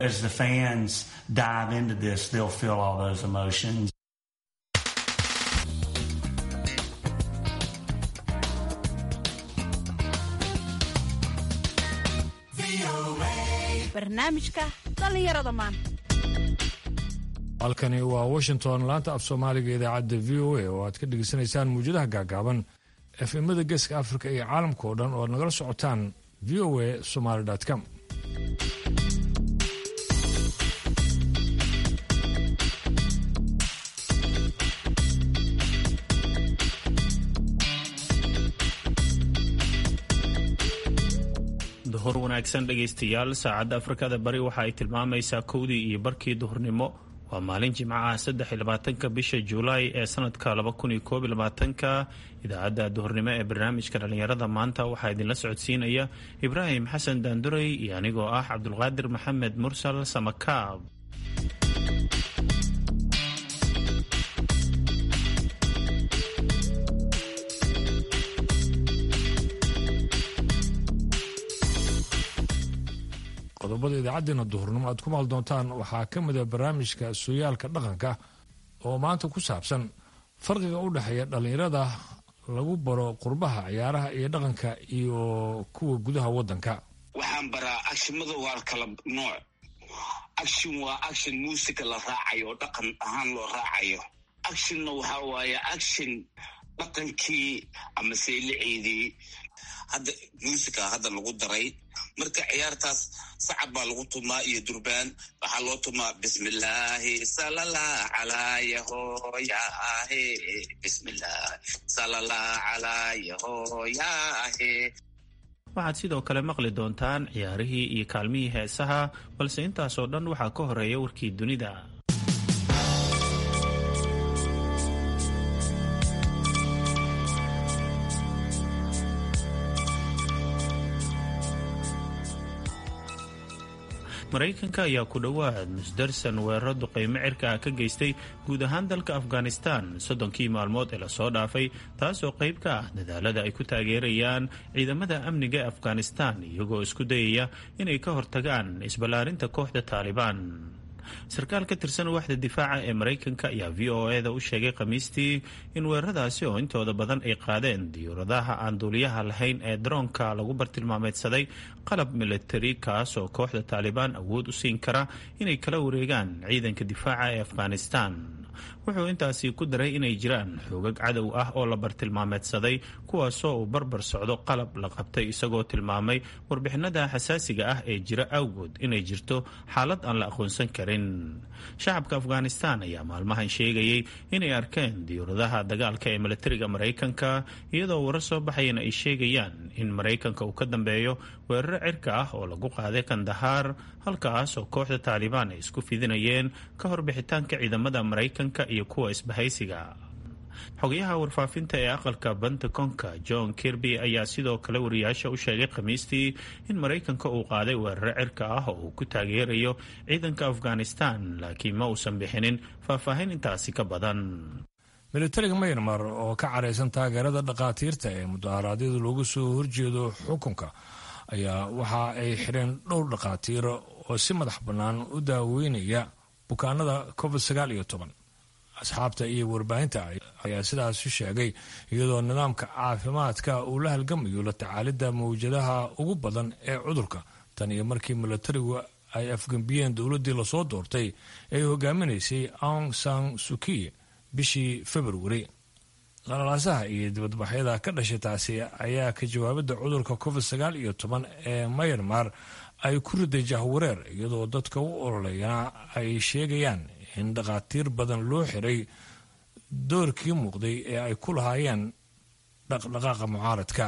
As the fans dive into this, they'll feel all those emotions. barnaamijka dhallinyarada maanta halkani waa washington laanta af soomaaliga idaacadda v o a oo aad ka dhegeysanaysaan muwjadaha gaagaaban efemada geeska afrika iyo caalamka oo dhan oo aad nagala socotaan v o a somaly com duhur wanaagsan dhegaystayaal saacadda afrikada bari waxa ay tilmaamaysaa kowdii iyo barkii duhurnimo waa maalin jimcaha saddex iyo labaatanka bisha juulaay ee sanadka laba kun iyo koob iyo labaatanka idaacadda duhurnimo ee barnaamijka dhallinyarada maanta waxaa idinla socodsiinaya ibraahim xasan daanduray iyo anigoo ah cabdulqaadir maxamed mursal samakaab qodobada idaacaddeena duhurnimo aad ku maal doontaan waxaa ka mida barnaamijka sooyaalka dhaqanka oo maanta ku saabsan farqiga u dhexeeya dhallinyarada lagu baro qurbaha ciyaaraha iyo dhaqanka iyo kuwa gudaha waddanka waxaan baraa acshimada waa kala nooc action waa action muusica la raacayo oo dhaqan ahaan loo raacayo actionna waxaa waaye action dhaqankii ama seyliciidii hadda muusica hadda lagu daray marka ciyaartaas sacab baa lagu tumaa iyo durbaan waxaa loo tumaa bismillaahi salala calaa yahoyaahe bismillaahi salala calaa yahoyaahe waxaad sidoo kale maqli doontaan ciyaarihii iyo kaalmihii heesaha balse intaasoo dhan waxaa ka horeeya warkii dunida maraykanka ayaa ku dhowaad musdarsan weeraro duqaymo cirka ah ka geystay guud ahaan dalka afghanistan soddonkii maalmood ee lasoo dhaafay taasoo qayb ka ah dadaalada ay ku taageerayaan ciidamada amniga ee afghanistan iyagoo isku dayaya inay ka hortagaan isballaarinta kooxda taalibaan sarkaal ka tirsan waaxda difaaca ee maraykanka ayaa v o e da u sheegay khamiistii in weeraradaasi oo intooda badan ay qaadeen diyuuradaha aan duuliyaha lahayn ee daroonka lagu bartilmaameedsaday qalab militari kaas oo kooxda taalibaan awood u siin kara inay kala wareegaan ciidanka difaaca ee afghanistan wuxuu intaasi ku daray inay jiraan xoogag cadow ah oo la bartilmaameedsaday kuwaasoo uu barbar socdo qalab la qabtay isagoo tilmaamay warbixinada xasaasiga ah ee jira awgood inay jirto xaalad aan la aqoonsan karin shacabka afghanistan ayaa maalmahan sheegayay inay arkeen diyuuradaha dagaalka ee milatariga maraykanka iyadoo warar soo baxayana ay sheegayaan in maraykanka uu ka dambeeyo weeraro cirka ah oo lagu qaaday kandahaar halkaas oo kooxda taalibaan ay isku fidinayeen ka hor bixitaanka ciidamada maraykanka iyo kuwa isbahaysiga xogayaha warfaafinta ee aqalka pentagonka john kirby ayaa sidoo kale wariyaasha u sheegay khamiistii in maraykanka uu qaaday weeraro cirka ah oo uu ku taageerayo ciidanka afghanistan laakiin ma uusan bixinin faahfaahin intaasi ka badan militariga mayanmar oo ka caraysan taageerada dhakhaatiirta ee mudaharaadyada loogu soo horjeedo xukunka ayaa waxa ay xidheen dhowr dhakhaatiir oo si madax bannaan u daaweynaya bukaanada covid sagaal iyo toban asxaabta iyo warbaahinta ayaa sidaas sheegay iyadoo nidaamka caafimaadka uu la halgamayo la tacaalidda mawjadaha ugu badan ee cudurka tan iyo markii milatarigu ay afgembiyeen dowladdii lasoo doortay ee hogaaminaysay aung san suki bishii februari qalalaasaha iyo dibadbaxyada ka dhashay taasi ayaa ka jawaabidda cudurka covid sagaal iyo toban ee mayanmar ay ku riday jahwareer iyadoo dadka u ololayana ay sheegayaan in dhakhaatiir badan loo xiray doorkii muuqday ee ay ku lahaayeen dhaqdhaqaaqa mucaaradka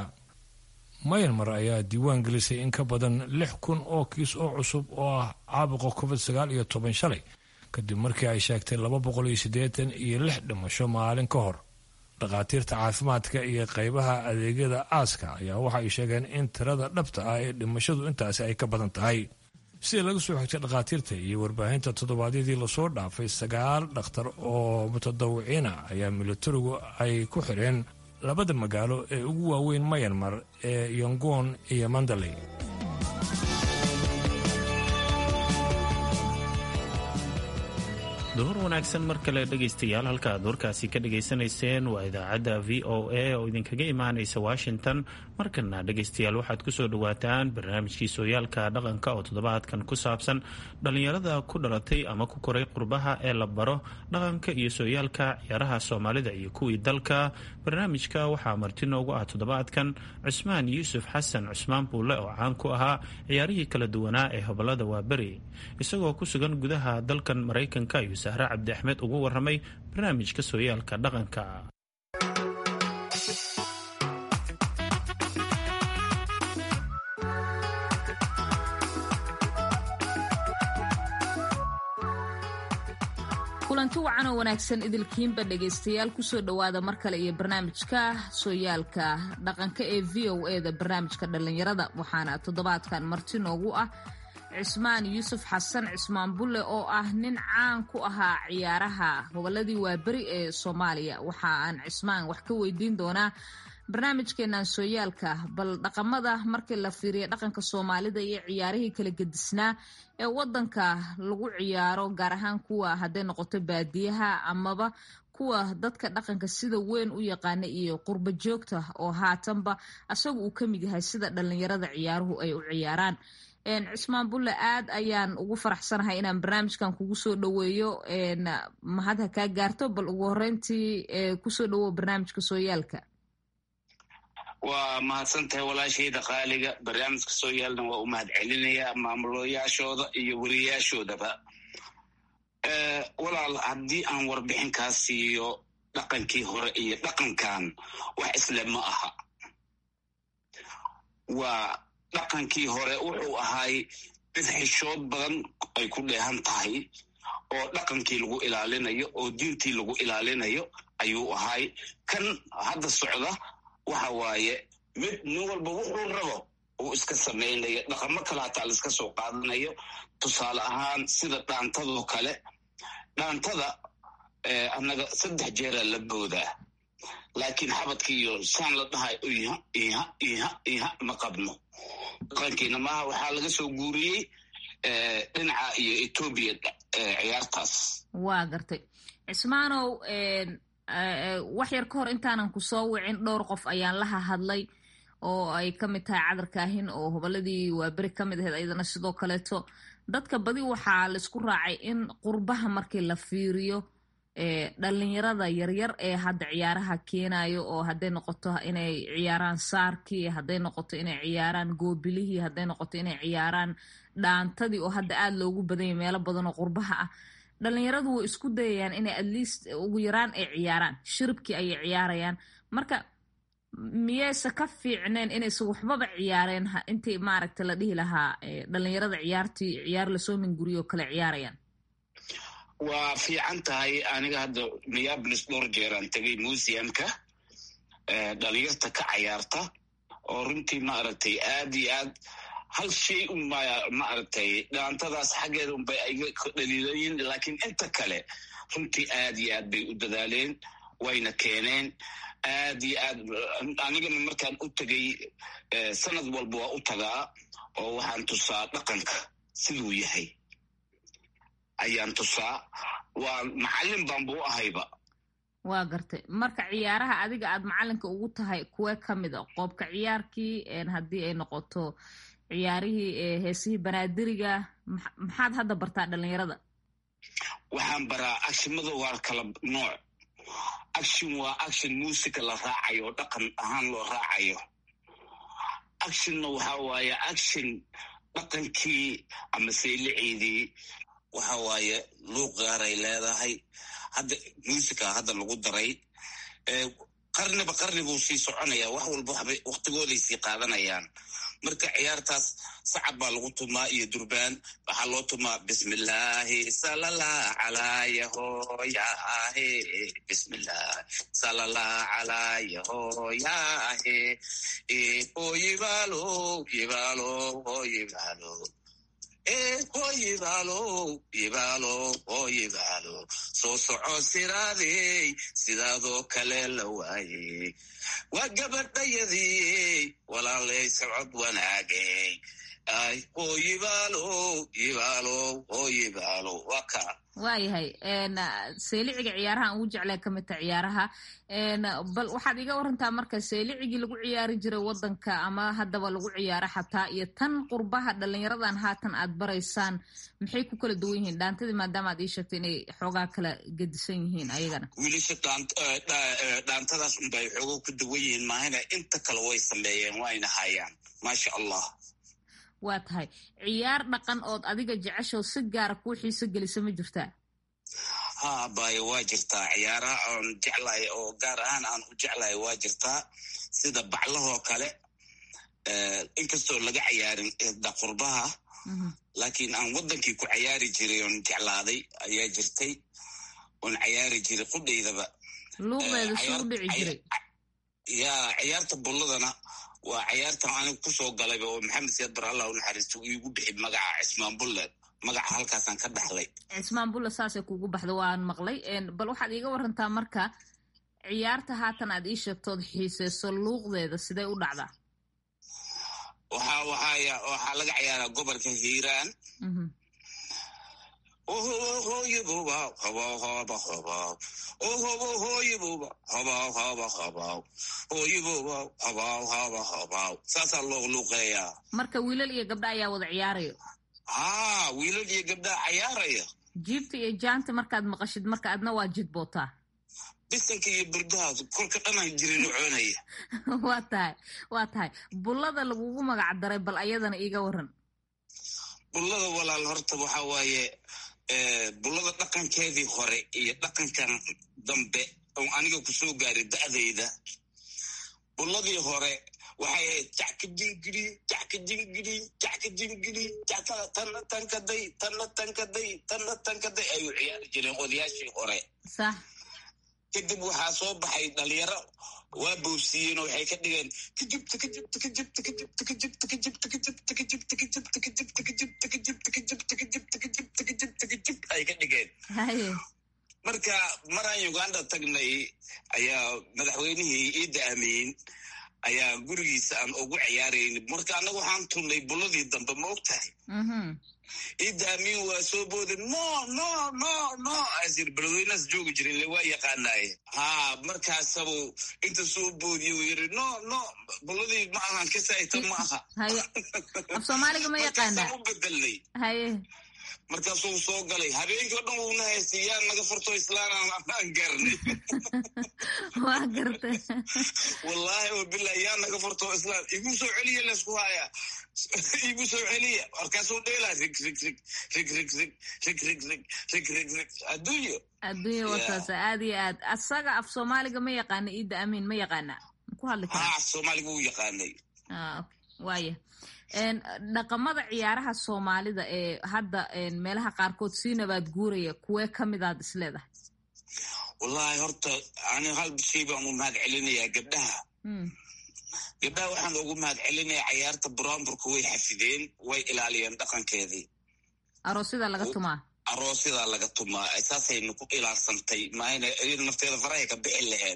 mayanmar ayaa diiwaan gelisay in ka badan lix kun oo kiis oo cusub oo ah caabuqa covid sagaal iyo toban shalay kadib markii ay sheegtay laba boqol iyo siddeetan iyo lix dhimasho maalin ka hor dhakhaatiirta caafimaadka iyo qaybaha adeegyada aaska ayaa waxa ay sheegeen in tirada dhabta ah ee dhimashadu intaasi ay ka badan tahay sida laga soo xigtay dhakhaatiirta iyo warbaahinta toddobaadyadii lasoo dhaafay sagaal dhakhtar oo mutadawiciina ayaa militarigu ay ku xidheen labada magaalo ee ugu waaweyn mayanmar ee yongon iyo mandaley duhur wanaagsan mar kale dhegaystayaal halka aad warkaasi ka dhagaysanayseen waa idaacadda v o a oo idinkaga imaanaysa washington markana dhegaystayaal waxaad kusoo dhawaataan barnaamijkii sooyaalka dhaqanka oo toddobaadkan ku saabsan dhallinyarada ku dhalatay ama ku koray qurbaha ee la baro dhaqanka iyo sooyaalka ciyaaraha soomaalida iyo kuwii dalka barnaamijka waxaa marti noogu ah toddobaadkan cusmaan yuusuf xasan cusmaan buulle oo caan ku ahaa ciyaarihii kala duwanaa ee hobolada waaberi isagoo ku sugan gudaha dalkan maraykanka iyo sahre cabdi axmed ugu waramay barnaamijka sooyaalka dhaqanka kulanti wacan oo wanaagsan idilkiinba dhegaystayaal kusoo dhowaada mar kale iyo barnaamijka sooyaalka dhaqanka ee v o e da barnaamijka dhallinyarada waxaana toddobaadkan marti noogu ah cismaan yuusuf xasan cismaan bulle oo ah nin caan ku ahaa ciyaaraha hobolladii waaberi ee soomaaliya waxa aan cismaan wax ka weydiin doonaa barnaamijkeenan sooyaalka bal dhaqamada markii la fiiriya dhaqanka soomaalida iyo ciyaarihii kala gedisnaa ee wadanka lagu ciyaaro gaar ahaan kuwa hadday noqoto baadiyaha amaba kuwa dadka dhaqanka sida weyn u yaqaana iyo qurba joogta oo haatanba asaga uu ka mid yahay sida dhallinyarada ciyaaruhu ay u ciyaaraan cismaan bulle aad ayaan ugu faraxsanahay inaan barnaamijkan kugu soo dhoweeyo mahad ha kaa gaarto bal ugu horeyntii kusoo dhowow barnaamijka sooyaalka waa mahadsan tahay walaashayda qaaliga barnaamijka sooyaalna waa u mahad celinayaa maamulayaashooda iyo weriyaashoodaba walaal haddii aan warbixin kaa siiyo dhaqankii hore iyo dhaqankan wax isle ma aha waa dhaqankii hore wuxuu ahaay mid xishood badan ay ku dheehan tahay oo dhaqankii lagu ilaalinayo oo diintii lagu ilaalinayo ayuu ahaay kan hadda socda waxa waaye mid nin walba wuxuu rabo uu iska samaynayo dhaqamo kale hataa la iska soo qaadanayo tusaale ahaan sida dhaantadoo kale dhaantada annaga saddex jeeraa la boodaa laakiin xabadka iyo saan la dhahay iha iha iha iha ma qabno dhaqankiina maaha waxaa laga soo guuriyey dhinaca iyo etoobiya ciyaartaas waa gartay cismaanow wax yar ka hor intaanan ku soo wicin dhowr qof ayaan la hahadlay oo ay ka mid tahay cadarkaahin oo hobolladii waaberi ka mid ahayd ayadana sidoo kaleeto dadka badi waxaa laisku raacay in qurbaha markii la fiiriyo dhalinyarada yaryar ee hadda ciyaaraha keenayo oo hadday noqoto inay ciyaaraan saarkii hadday noqoto inay ciyaaraan goobilihii hadday noqoto inay ciyaaraan dhaantadii oo hadda aada loogu badanyay meelo badan oo qurbaha ah dhalinyaradu way isku dayayaan inay at least ugu yaraan ay ciyaaraan shiribkii ayay ciyaarayaan marka miyeyse ka fiicneen inaysa waxbaba ciyaareen intii maaragta la dhihi lahaa dhalinyarada ciyaartii ciyaar lasoo minguriyo kale ciyaarayaan waa fiican tahay aniga hadda minneabolis dhowr jeeraan tegay museumka dhalinyarta ka cayaarta oo runtii maaragtay aad iyo aad hal shay unba maaragtay dhaantadaas xaggeeda unbay ayga dhaliilayin laakiin inta kale runtii aad iyo aad bay u dadaaleen wayna keeneen aad iyo aad anigana markaan u tegay sanad walba waa u tagaa oo waxaan tusaa dhaqanka siduu yahay ayaan tusaa waa macallin baanba u ahayba waa gartay marka ciyaaraha adiga aad macalinka ugu tahay kuwee ka mid a qoobka ciyaarkii haddii ay noqoto ciyaarihii heesihii banaadiriga maxaad hadda bartaa dhalinyarada waxaan baraa acshimada waa kala nooc action waa action musica la raacayo oo dhaqan ahaan loo raacayo actionna waxa waaye action dhaqankii ama sayliceedii waxa waaye luuq gaaray leedahay hadda musica hadda lagu daray qarniba qarni buu sii soconaya wax walba waxbay waktigooday sii qaadanayaan marka ciyaartaas sacab baa lagu tumaa iyo durbaan waxaa loo tumaa bismillaahi salalah calayahooyahe bismillahi salalah calayahooyahe o yibaalo yibaalo o yibaalo o yibaalo yibaalo o yibaalo soo soco siraadey sidaadoo kale la waayey waa gabadhayadii walaalay socod wanaagey ay oo yibaalow yibaalow oo yibaalow waa kaa waayahay seeliciga ciyaaraha aan ugu jeclay ka midta ciyaaraha bal waxaad iga warantaa marka seelicigii lagu ciyaari jiray wadanka ama haddaba lagu ciyaaro xataa iyo tan qurbaha dhalinyaradan haatan aad baraysaan maxay ku kala duwan yihiin dhaantadii maadaama aad ii sheegtay inay xoogaa kala gedisan yihiin ayagana wiilasha dhaantadaas unbay xoogo ku duwan yihiin maahina inta kale way sameeyeen wayna hayaan maasha allah waa tahay ciyaar dhaqan ood adiga jeceshoo si gaara kuu xiiso gelisa ma jirtaa ha bayo waa jirtaa ciyaaraha aan jeclahay oo gaar ahaan aan u jeclahay waa jirtaa sida baclahoo kale inkastoo laga ciyaarin qurbaha laakiin aan waddankii ku ciyaari jiray oon jeclaaday ayaa jirtay oon ciyaari jiray qudhaydaba luuqdeeda si u dhici jiray ya ciyaarta bulladana waa ciyaartan aniga kusoo galayba oo maxamed siyaad bar allah u naxariisto iigu bixi magaca cismaan bulle magaca halkaasaan ka dhaxlay cismaan bulle saasay kugu baxda waan maqlay bal waxaad iiga warantaa marka ciyaarta haatan aad ii sheegtood xiiseyso luuqdeeda sidee u dhacdaa waxa waxaya waxaa laga ciyaaraa gobolka hiiraan hoyibuba hoba hoba ohobo hoyibuba hoba hoba hoba hoyibuba hoba hoba hoba saasaa loo luuqeeyaa marka wiilal iyo gabdha ayaa wada ciyaarayo haa wiilal iyo gabdhaa cayaaraya jiibta iyo jaanta markaad maqashid marka adna waa jidbootaa bisanka iyo burdaha korka dhanaan jirin coonaya waa tahay waa tahay bullada lagugu magac daray bal ayadana iiga waran bullada walaal horta waxa waaye bullada dhaqankeedii hore iyo dhaqankan dambe oo aniga kusoo gaaray da'dayda bulladii hore waxay ahayd jacka jingiri jacka jingiri jacka jingiri jacka tanna tankaday tanna tankaday tanna tankaday ayuu ciyaari jireen odayaashii hore sax kadib waxaa soo baxay dhalinyaro waa boobsiiyeen oo waxay ka dhigeen kajibta kajibta kajibta kajibta kajibta kajibta kajibta kajibta kajibta kajibta kajibta kajibta kajibta kajibta kajibta kajibta kajibta ay ka dhigeen haye marka maraan uganda tagnay ayaa madaxweynihii iida amiin ayaa gurigiisa aan ugu ciyaarayn marka annaga waxaan tunnay bulladii dambe ma og tahay iida amiin waa soo booday no no no no asir beledweynaas joogi jirin le waa yaqaanaaye ha markaasabu inta soo boodiye uu yiri no no bulladii ma ahan kasaita ma aha haye af soomaaliga ma yaqaanaa u bedelnay haye markaasuu soo galay habeenkii o dhan wuuna haystay yaa naga furto islaan aan gaarnay waa gartay wallaahi oo bilah yaa naga furto islaan igu soo celiya laysku haya igu soo celiya markaasuu dheelaa rig rig rig rig rig rig rig rig rig rig rig rig adduunyo adduunya wataasa aad iyo aad asaga af soomaaliga ma yaqaana iida amiin ma yaqaana ku hadli karaa haa soomaaliga wuu yaqaanay waaya dhaqamada ciyaaraha soomaalida ee hadda meelaha qaarkood sii nabaad guuraya kuwee ka midaad is leedahay wallaahi horta ani hal shay baan u mahad celinayaa gabdhaha gabdhaha waxaan ugu mahad celinayaa cayaarta buraanburka way xafideen way ilaaliyeen dhaqankeedii aroosyada laga tumaa aroosyadaa laga tumaa saasayna ku ilaalsantay maayna iyada nafteeda farahay ka bixi laheed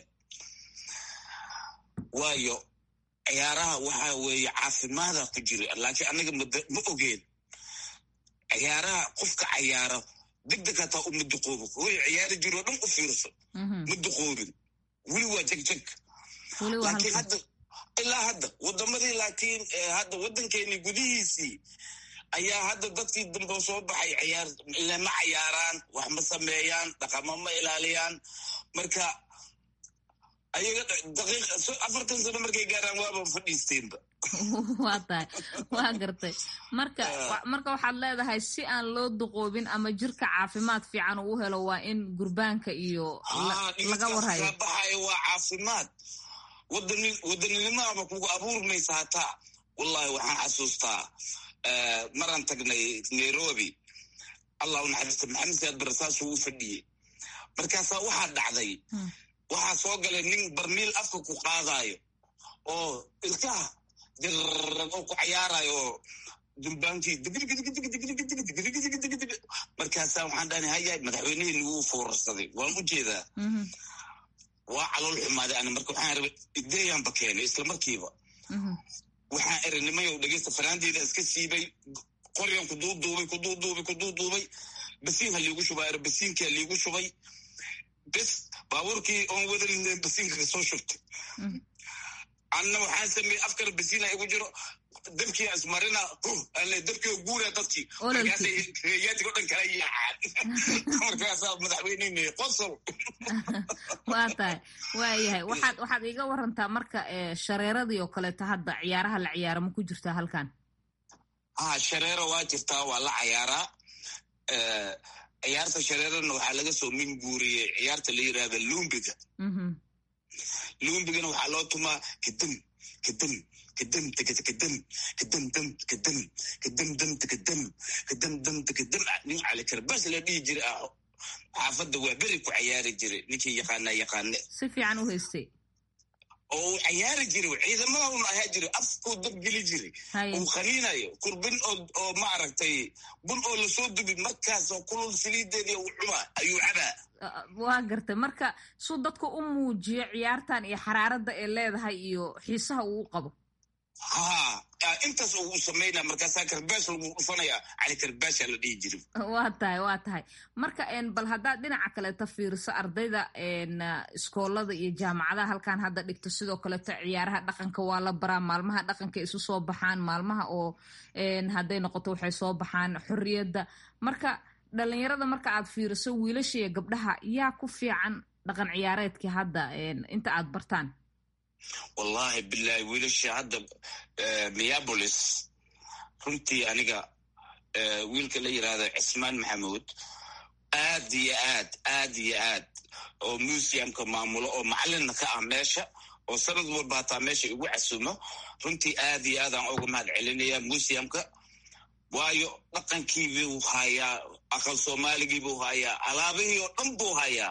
waayo ciyaaraha waxa weeye caafimaada ku jira laakiin anaga ma ogeen ciyaaraha qofka cayaaro degdeg hataa uma duqoobo way ciyaari jiroo dhan u fiirso ma duqoobin weli waa jegjeg laakiin hadda ilaa hadda wadamadii laakiin hadda waddankeeni gudihiisii ayaa hadda dadkii dambe soo baxay ciyaar lama cayaaraan wax ma sameeyaan dhaqamo ma ilaaliyaan marka ayaga daqiiq afartan sano markay gaaraan waaba fadhiisteenba waa tahay waa gartay marka marka waxaad leedahay si aan loo duqoobin ama jirka caafimaad fiican uu helo waa in gurbaanka iyo laga warhayo baxayo waa caafimaad wadaninimadaaba kugu abuurmaysa hataa wallahi waxaan xasuustaa maraan tagnay nairobi allah u naxariista maxamed siyaad barasaasuu u fadhiyey markaasaa waxaa dhacday waxaa soo galay nin barmiil afka ku qaadayo oo ilkaha dirrag oo ku cayaarayo oo dumbaankii markaasaa waxaan dhahna hayaay madaxweynihii nagu foorarsaday waan u jeedaa waa calool xumaaday ani marka waxaan rabay ideeyaanba keenay isla markiiba waxaan erinimayow dhegeysta fanaandeeda iska siibay qoryan kuduuduubay kuduuduubay kuduuduubay basiin ha liigu shubaa er basiinkaa liigu shubay bes baabuurkii oon wadan basiinka kasoo shubtay anna waxaan sameeyey afkana basiina igu jiro dabkii ismarina ale dabkii oo guura dadkii markaasay reeyaadkii o dhan kala yaacaan markaasaa madaxweyneyne qosol waa tahay waayahay waxaad waxaad iiga warantaa marka shareeradii oo kaleeto hadda ciyaaraha la ciyaara ma ku jirtaa halkan ha shareero waa jirtaa waa la cayaaraa ciyaarta shareerana waxaa laga soo min guuriyey ciyaarta la yirahda lumbiga lumbigana waxaa loo tumaa kadam kadam kadam kadam kadam dam kadam kadam dam kadam kadam dam kadam nin cali karbaas la dhihi jira ah xaafadda waa beri ku cayaari jira ninkii yaqaana yaqaane si fiican u haystay oo uu cayaari jiray ciidamada un ahaa jiray afkuu dab geli jiray uu khaniinayo kurbin oo maaragtay bun oo lasoo dubi markaasoo kulul saliideedii uu cunaa ayuu cabaa waa gartay marka suu dadka u muujiyo ciyaartan iyo xaraaradda ee leedahay iyo xiisaha uu u qabo ha intaas oo uu samaynaa markaasaa karbaash lagu dhufanaya cali karbaasha la dhihi jiray waa tahay waa tahay marka bal haddaad dhinaca kaleeto fiiriso ardayda iskoolada iyo jaamacadaha halkan hadda dhigto sidoo kaleeto ciyaaraha dhaqanka waa la baraa maalmaha dhaqanka isu soo baxaan maalmaha oo hadday noqoto waxay soo baxaan xorriyadda marka dhalinyarada marka aad fiiriso wiilasha iyo gabdhaha yaa ku fiican dhaqan ciyaareedkii hadda inta aad bartaan wallahi bilahi wiilasha hadda miyabolis runtii aniga wiilka la yirahdo cismaan maxamuud aad iyo aad aad iyo aad oo museumka maamulo oo macalinna ka ah meesha oo sanad walba hataa meesha igu casumo runtii aad iyo aad aan uga mahad celinaya museumka waayo dhaqankiibuu hayaa aqal soomaaligiibuu hayaa alaabihii oo dhan buu hayaa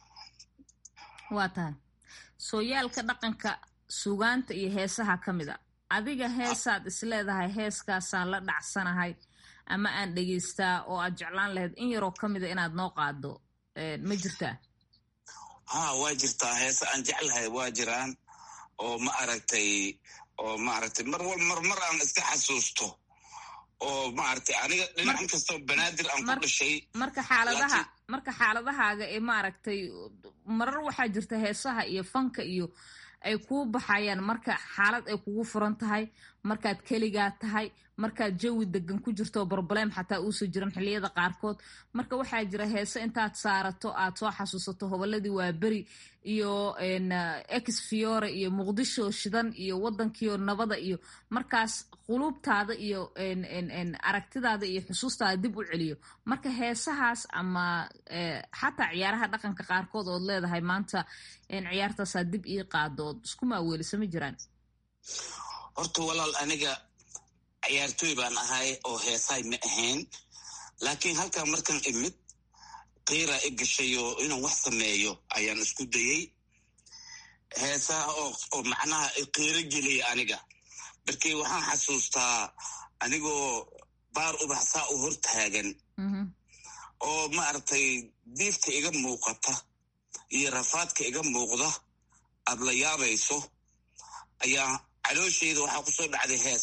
waa tahay sooyaalka dhaqanka sugaanta iyo heesaha ka mid a adiga heesaad isleedahay heeskaasaan la dhacsanahay ama aan dhegeystaa oo aad jeclaan lahayd in yaroo ka mida inaad noo qaado ma jirtaa ha waa jirtaa heese aan jeclahay waa jiraan oo ma aragtay oo maaragtay mar wal mar mar aan iska xasuusto oo maaragtay aniga dhinac kastoo banaadir aan ku dhashay marka xaaladaha marka xaaladahaaga ee maaragtay marar waxaa jirta heesaha iyo fanka iyo ay kuu baxayaan marka xaalad ay kugu furan tahay markaad keligaa tahay markaad jawi degan ku jirto broblem xataa uusan jiran xilliyada qaarkood marka waxaa jira heese intaad saarato aad soo xasuusato hoboladii waa beri iyo ex fiore iyo muqdisho shidan iyo wadankiio nabada iyo markaas quluubtaada iyo aragtidaada iyo xusuustaada dib u celiyo marka heesahaas ama xataa ciyaaraha dhaqanka qaarkood ood leedahay maanta ciyaartaasaa dib ii qaado ood isku maaweelisa ma jiraan horta walaal aniga ciyaartooy baan ahay oo heesaay ma ahayn laakiin halkaa markaan imid qiira i gashay oo inaan wax sameeyo ayaan isku dayey heesaha oo macnaha qiiro geliyay aniga markii waxaan xasuustaa anigoo baar ubax saa u hortaagan oo maaragtay diifta iga muuqata iyo rafaadka iga muuqda aad la yaabayso ayaa caloosheyda waxaa ku soo dhacday hees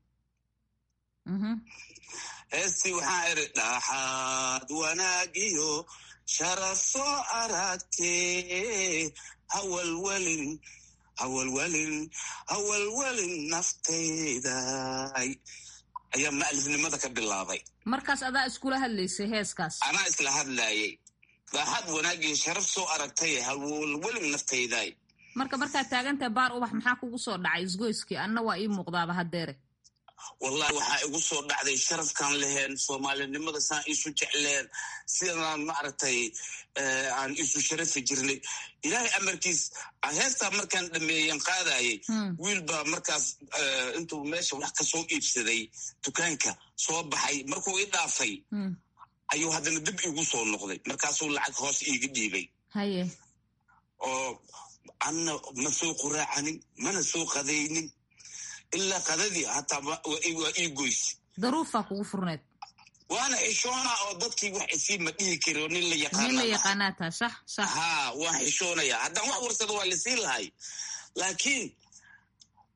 heestii waxaan iri dhaxaad wanaagiyo sharaf soo aragtee hawalwelin hawalwelin hawalwelin naftayday ayaa ma'alifnimada ka bilaabay markaas adaa iskula hadlaysay heeskaas anaa isla hadlaayay dhaxaad wanaagiyo sharaf soo aragtay hawalwelin naftayday marka markaad taagantahay baar ubax maxaa kugu soo dhacay isgoyskii anna waa ii muuqdaaba haddeere wallahi waxaa igu soo dhacday sharafkaan laheen soomaalinimada saan iisu jecleen sidaan maaragtay aan iisu sharafi jirnay ilaahay amarkiis heestaa markaan dhameeyen qaadayay wiil baa markaas intuu meesha wax ka soo iibsaday dukaanka soo baxay markuu i dhaafay ayuu haddana dib iigu soo noqday markaasuu lacag hoos iiga dhiibay haye oo anna ma soo quraacanin mana soo qadaynin ilaa qadadii hataa waa ii goyse daruufaa kugu furneed waana xishoonaa oo dadkii wax isii ma dhihi kari oo nin la nin la yaqaanaa tahay sax sax ha waan xishoonayaa haddaan wax warsado waa lasii lahay laakiin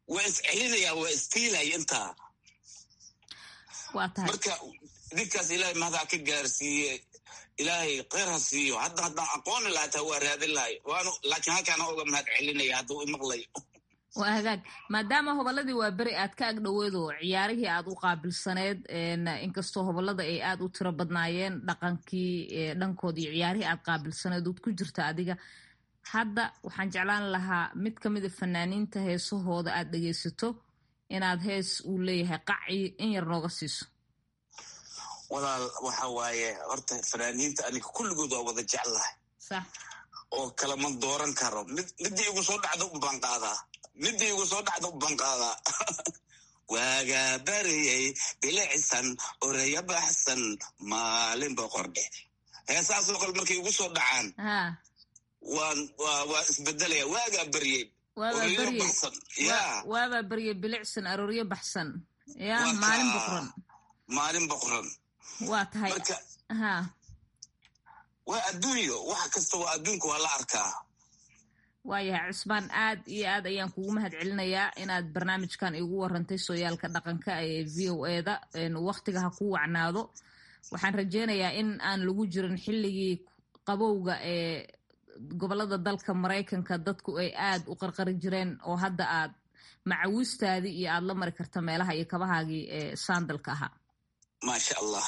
waa iscelinaya waa istiilay intaa waa tahay marka ninkaas ilaahay mahdaa ka gaarsiiye ilaahay kheyr ha siiyo hadda haddaan aqooni lahaa taa waa raadin lahay waanu laakiin halkaana oga mahad celinaya hadduu imaqlayo waa hagaag maadaama hobolladii waa beri aad ka agdhoweed oo ciyaarihii aad u qaabilsaneed inkastoo hobollada ay aad u tiro badnaayeen dhaqankii dhankood iyo ciyaarihii aad qaabilsaneed ood ku jirta adiga hadda waxaan jeclaan lahaa mid ka mida fanaaniinta heesahooda aad dhegaysato inaad hees uu leeyahay qaci in yar nooga siiso walaal waxa waaye horta fanaaniinta aniga kulligood waa wada jeclahay sax oo kalama dooran karo mid midii igu soo dhacda unbaan qaadaa midii igu soo dhacda unbaan qaadaa waagaa bariyey bilicsan oreya baxsan maalin boqordhe heesaasoo kale markay igu soo dhacaan ha waan waa waa isbedelaya waagaa bariyey waabaa oreyo beryey baxsan ya waabaa beryey bilicsan arooryo baxsan ya Waa maalin kaa. boqran maalin boqoran waa tahay marka ha waa adduunyo wax kasta waa adduunka waa la arkaa waayahay cusmaan aad iyo aad ayaan kugu mahad celinayaa inaad barnaamijkan igu warantay sooyaalka dhaqanka ee v o eda waktiga ha ku wacnaado waxaan rajeynayaa in aan lagu jirin xilligii qabowga ee gobolada dalka maraykanka dadku ay aad u qarqari jireen oo hadda aad macawiistaadii iyo aad la mari karta meelaha iyo kabahaagii ee saandalka ahaa maasha allah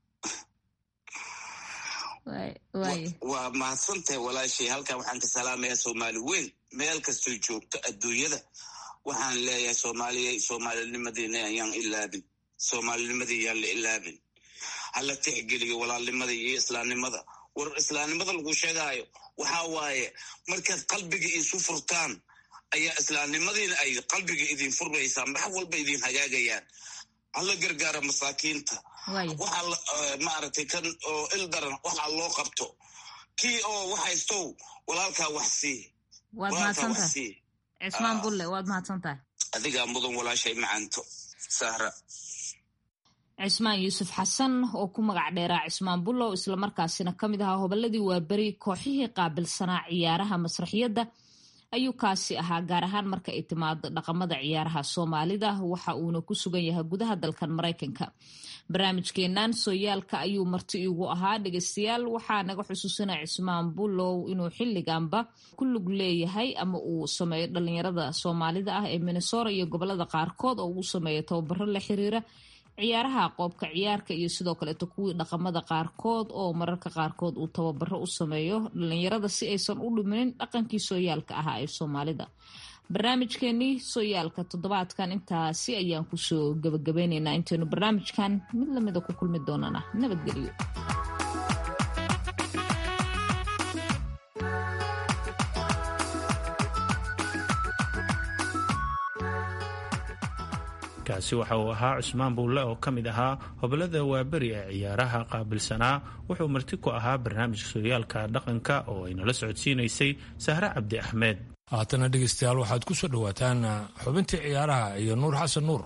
Waay- waaye waa mahadsantahay walaashay halkan waxaan ka salaamayaa soomaali weyn meel kastoo joogto adduunyada waxaan leeyahay soomaaliya soomaalinimadina ayaan ilaabin soomaalinimadii yaan la ilaabin hala tixgeliyo walaalnimada iyo islaamnimada war islaamnimada lagu sheegaayo waxaa waaye markaad qalbiga isu furtaan ayaa islaamnimadiina ay qalbiga idin furmaysaa max walba idin hagaagayaan hala gargaara masaakiinta waaye waxaa la- eh, maaragtay kan oo il daran waxaa loo qabto kii oo wax haystow walaalkaa wax sii waad walaalkaa mahadsan wax tahay sii cismaan Ah. bulle waad mahadsan tahay adigaa mudan walaashay macanto sahra cismaan yuusuf xasan oo ku magac dheeraa cismaan bullow islamarkaasina ka mid ahaa hobolladii waaberi kooxihii qaabilsanaa ciyaaraha masraxiyadda ayuu kaasi ahaa gaar ahaan marka ay timaado dhaqamada ciyaaraha soomaalida waxa uuna ku sugan yahay gudaha dalkan maraykanka barnaamijkeenan sooyaalka ayuu marti igu ahaa dhegeystayaal waxaa naga xusuusina cismaan bullow inuu xilliganba ku lug leeyahay ama uu sameeyo dhalinyarada soomaalida ah ee minnesota iyo gobolada qaarkood oo uu sameeyo tababaro la xiriira ciyaaraha qoobka ciyaarka iyo sidoo kaleeto kuwii dhaqamada qaarkood oo mararka qaarkood uu tababaro u sameeyo dhalinyarada si aysan u dhuminin dhaqankii sooyaalka ahaa ee soomaalida barnaamijkeenii sooyaalka toddobaadkan intaasi ayaan kusoo gabagabeyneynaa intaynu barnaamijkan mid lamida ku kulmi doonana nabadgelyo kaasi waxa uu ahaa cusmaan buulle oo ka mid ahaa hobolada waaberi ee ciyaaraha qaabilsanaa wuxuu marti ku ahaa barnaamijka sooyaalka dhaqanka oo ay nala socodsiinaysay sahre cabdi axmed haatana dhegeystayaal waxaad ku soo dhowaataan xubintii ciyaaraha iyo nuur xasan nuur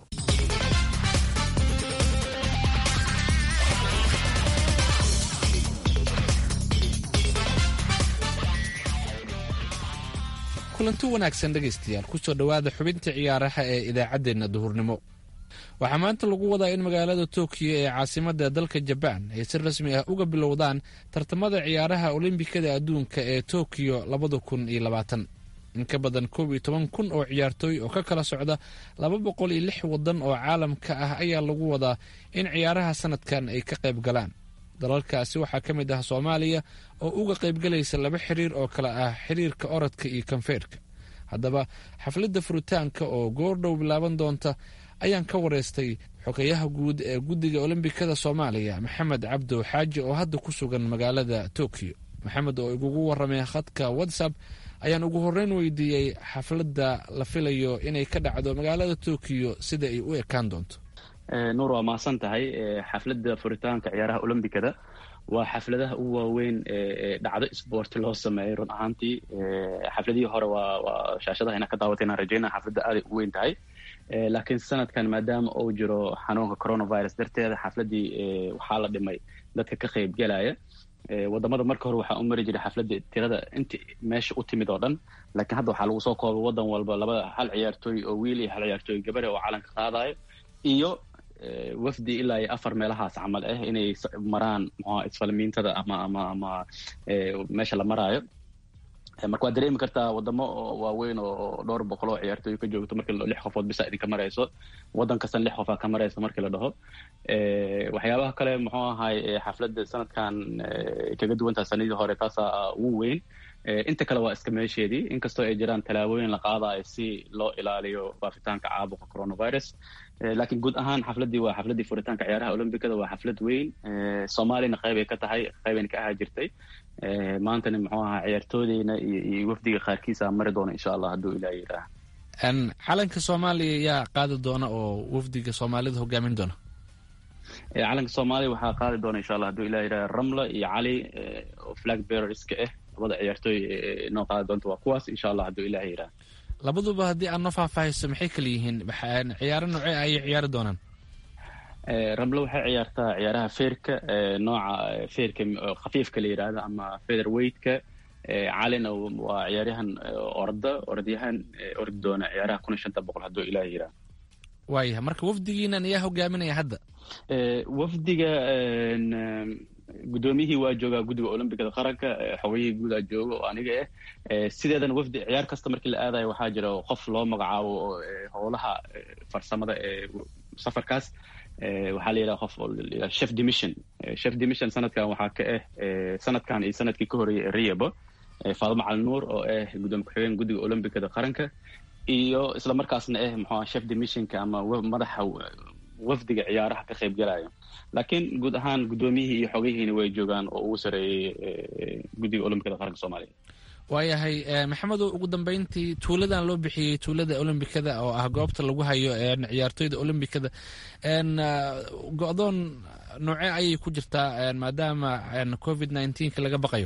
kulanti wanaagsan dhegaystayaal kusoo dhowaada xubinta ciyaaraha ee idaacaddeenna duhurnimo waxaa maanta lagu wadaa in magaalada tokiyo ee caasimadda dalka jabaan ay si rasmi ah uga bilowdaan tartamada ciyaaraha olombikada adduunka ee tokiyo labada kun iyo labaatan in ka badan koob iyo toban kun oo ciyaartooy oo ka kala socda laba boqol iyo lix waddan oo caalamka ah ayaa lagu wadaa in ciyaaraha sanadkan ay ka qayb galaan dalalkaasi waxaa ka mid ah soomaaliya oo uga qaybgalaysa laba xiriir oo kale ah xiriirka orodka iyo kanfeerka haddaba xafladda furitaanka oo goordhow bilaaban doonta ayaan ka wareystay xogeyaha guud ee guddiga olombikada soomaaliya maxamed cabdo xaaji oo hadda ku sugan magaalada tokiyo maxamed oo igugu waramay khadka whatsapp ayaan ugu horreyn weydiiyey xafladda la filayo inay ka dhacdo magaalada tokiyo sida ay u ekaan doonto nuur waa mahadsan tahay xafladda furitaanka ciyaaraha olombikada waa xafladaha ugu waaweyn ee dhacdo sboort loo sameeyay run ahaantii xafladihii hore waa waa shaashadaha ina ka daawatay inaan rajeynaa xafladda aaday u weyn tahay laakiin sanadkan maadaama uu jiro xanuunka coronavirus darteeda xafladdii waxaa la dhimay dadka ka qayb galaya wadamada marka hore waxaa u mari jiray xafladda tirada inta meesha u timid oo dhan laakiin hadda waxaa lagu soo koobay wadan walba labada hal ciyaartooy oo wiil iyo hal ciyaartooy gabare oo calanka qaadayo iyo wafdi ilaa iyo afar meelahaas camal ah inay maraan mxua isfalmiintada ama ama ama meesha la maraayo marka waad dareemi kartaa wadamo waaweyn oo dhowr boqol oo ciyaartooy ka joogto markii lix qofood bisa idinka marayso wadan kastan lix qofaa ka marayso markii la dhaho waxyaabaha kale muxuu ahay xafladda sanadkan kaga duwantaha sanadii hore taasaa ugu weyn inta kale waa iska meesheedii inkastoo ay jiraan tallaabooyin la qaadayo si loo ilaaliyo faafitaanka caabuqa coronavirus laakiin guud ahaan xafladdii waa xafladdii furitaanka ciyaaraha olombicada waa xaflad weyn soomaaliyana qaybay ka tahay qaybayna ka ahaa jirtay maantana muxuu ahaa ciyaartoodeyna iyo wafdiga qaarkiisa mari doona insha allah hadduu ilaah yidhaah calanka soomaaliya yaa qaadi doona oo wafdiga soomaalida hogaamin doona calanka soomaaliya waxaa qaadi doona insha allah hadduu ilah yidhaha ramla iyo cali oo flag bearerska ah labada ciyaartooy noo qaadi doonta waa kuwaas insha allah hadduu ilah yidhaha labaduba haddii aad noo faahfaahiso maxay kala yihiin ciyaaro noocee ayay ciyaari doonaan ramle waxay ciyaartaa ciyaaraha feerka nooca feerka khafiifka la yidhaahdo ama feather weightka calina waa ciyaaryahan orda orodyahan ordi doona ciyaaraha kun iyo shanta boqol hadduu ilaah yidhaah waayahay marka wafdigiinan ayaa hogaaminaya hadda wafdiga guddoomiyihii waa joogaa guddiga olombicada qaranka xogayihii guudaa jooga oo aniga ah sideedana wafdi ciyaar kasta markii la aadayo waxaa jira qof loo magacaabo howlaha farsamada ee safarkaas waxaa la yidhaha qof chef demission chef demission sanadkan waxaa ka ah sanadkan iyo sanadkii ka horreeyay riyabo faadimo cali nuur oo ah guddoomiye ku-xigeen guddiga olombicada qaranka iyo isla markaasna ah muxua chef demissionka ama madaxa wafdiga ciyaaraha ka qayb galayo laakiin guud ahaan guddoomiyihii iyo xogayihiina way joogaan oo ugu sareeyey guddiga olombicada qaranka soomaaliya waayahay maxamedow ugu dambeyntii tuuladan loo bixiyey tuulada olombikada oo ah goobta lagu hayo ciyaartoyda olombikada go-doon noocee ayay ku jirtaa maadaama covid nneteen-ka laga baqayo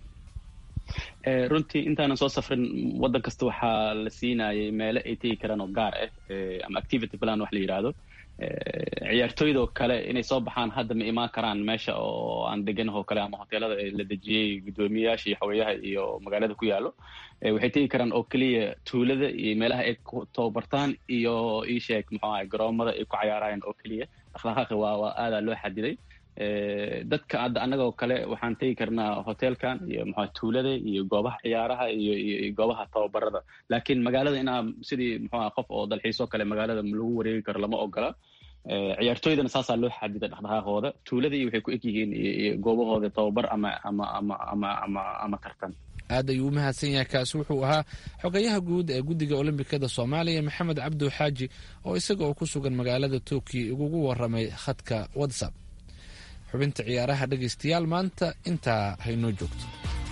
runtii intaanan soo safrin waddan kasta waxaa la siinayay meelo ay tegi karaan oo gaar ah ama activity plan wax la yidhaahdo ciyaartooydoo kale inay soo baxaan hadda ma imaan karaan meesha oo aan deganahoo kale ama hoteelada la dejiyey guddoomiyayaasha iyo xogeyaha iyo magaalada ku yaalo waxay tegi karaan oo keliya tuulada iyo meelaha ay ku tababartaan iyo iisheeg muxuu ahay garoomada ay ku cayaarayaan oo keliya dhaqdhaqaaqi waa waa aadaa loo xadiday dadka hadda annagoo kale waxaan tegi karnaa hotelkan iyo muxua tuulada iyo goobaha ciyaaraha iyo iyo goobaha tababarada laakiin magaalada inaa sidii muxuaha qof oo dalxiisoo kale magaalada lagu wareegi karo lama ogola ciyaartooydana saasaa loo xadiday dhaqdhaqaaqooda tuulada iyo waxay ku eg yihiin iyo goobahooda tababar ama ama ama ama ama ama tartan aad ayuu u mahadsan yahay kaasi wuxuu ahaa xogayaha guud ee guddiga olombikada soomaaliya maxamed cabdu xaaji oo isaga oo ku sugan magaalada tokyo igugu waramay khadka whatsapp xubinta ciyaaraha dhegaystayaal maanta intaa haynoo joogto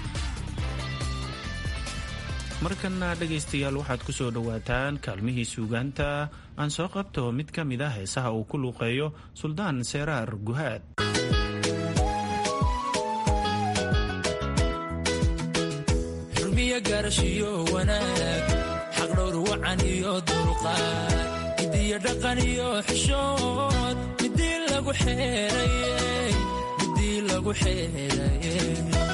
markanna dhegaystayaal waxaad ku soo dhowaataan kaalmihii suugaanta aan soo qabto mid ka mid ah heesaha uu ku luuqeeyo suldaan seeraar guhaad xurmiyo gaarashiyo wanaag xaqdhowr wacan iyo dulqaad midiyo dhaqan iyo xishood midii lagu xeerayey midii lagu xeerayey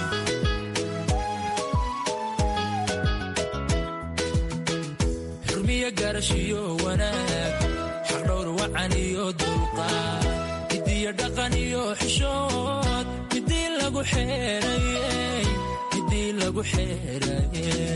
xurmiyo gaarashiyo wanaag xaqdhowr wacan iyo dulqaad midiyo dhaqan iyo xishood midii lagu xeerayey midii lagu xeerayey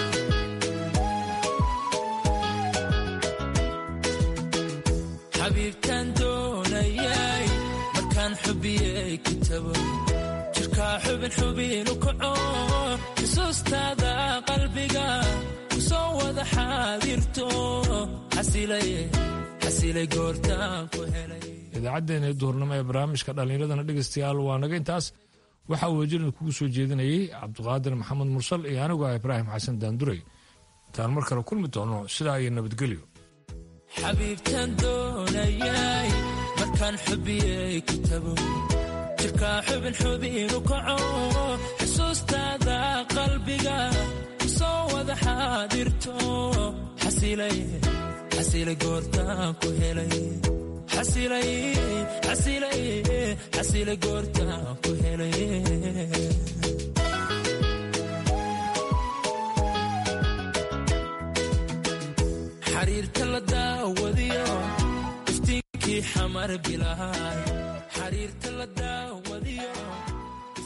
xabiibtaan doonayay markaan xubiyey kitabo jirkaa xubin xubinu kaco xusuustaada qalbiga ku soo wada xaadirto xasilay goortaan ku helay idaacaddeenna duhurnimo ee barnaamijka dhallinyaradana dhegaystayaal waa naga intaas waxaa wejirin kugu soo jeedinayay cabdiqaadir maxamed mursal iyo anigu ah ibraahim xasan daanduray intaan mar kale kulmi doono sidaa iyo nabadgelyo xabiibtaan doonayay markaan xubiyey kitabo jirkaa xubin xubinu kaco xusuustaada qalbiga ku soo wada xaadirto xasilay goortaan ku helay xasilay goortaan ku helay